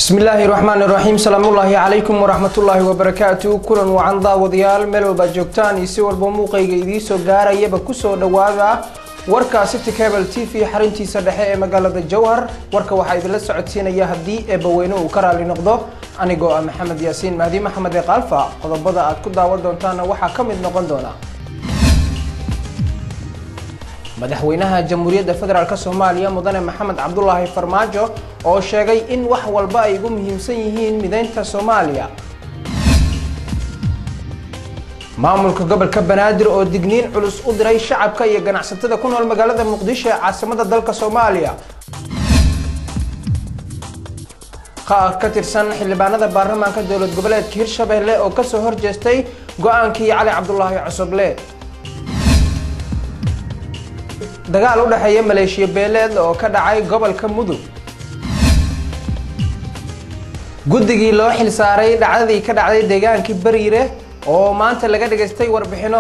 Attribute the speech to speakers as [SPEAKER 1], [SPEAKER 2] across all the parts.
[SPEAKER 1] bismi illaahi raxmaani raxiim salaamullaahi calaykum waraxmatullaahi wabarakaatu kulan wacan daawadayaal meel walbaad joogtaan iyo si walba muuqayga idiisoo gaarayaba kusoo dhawaada warka city cable t v xarintiisa dhexe ee magaalada jowhar warka waxaa idinla socodsiinaya haddii eebbaweyne uu ka raali noqdo anigoo ah maxamed yaasiin mahdi maxamed ee kaalfa qodobada aad ku daawan doontaana waxaa ka mid noqon doona madaxweynaha jamhuuriyadda federaalk soomaaliya mudane maxamed cabdulaahi farmaajo oo sheegay in wax walba ay ugu muhiimsan yihiin mideynta soomaaliya maamulka gobolka banaadir oo digniin culus u diray shacabka iyo ganacsatada ku nool magaalada muqdisho ee caasimada dalka soomaaliya qaar ka tirsan xildhibaanada baarlamaanka dowlad goboleedka hirshabelle oo kasoo horjeestay go-aankii cali cabdulaahi cosoble dagaal u dhexeeya maleeshiya beeleed oo ka dhacay gobolka mudug guddigii loo xil saaray dhacdadii ka dhacday deegaankii bariire oo maanta laga dhagaystay warbixino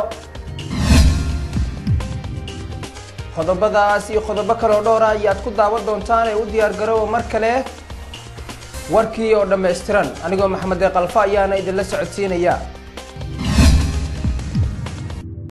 [SPEAKER 1] qodobadaas iyo qodobo kaloo dhowra ayaad ku daawan doontaan ee u diyaargarooba mar kale warkii oo dhammaystiran anigoo maxamed ee kalfa ayaana idinla socodsiinaya